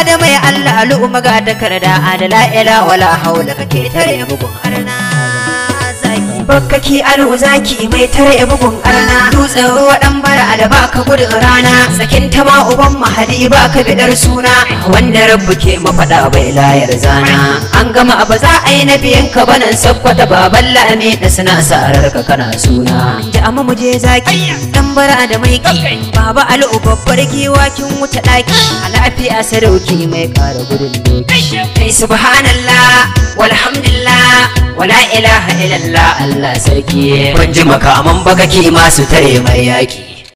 da mai Allah al'umma ga takarda adala ila wala haula kake tare bugun arna zaki bakkaki alo zaki mai tare bugun arna dutsen ruwa dan bara da baka gudun rana sakin ta ma uban mahadi baka bidar suna wanda rabbu ke mafaɗa bai layar zana an gama ba za a yi na biyan ka banan sakkwata baban lami da suna sarar ka kana suna ji amma mu je zaki dan bara da mai ki baba alu babbar giwa kin wuce daki a lafiya sadauki mai kara gudun doki kai subhanallah walhamdulillah wala ilaha illallah Allah sarki kun ji makaman baka ki masu tare mai yaki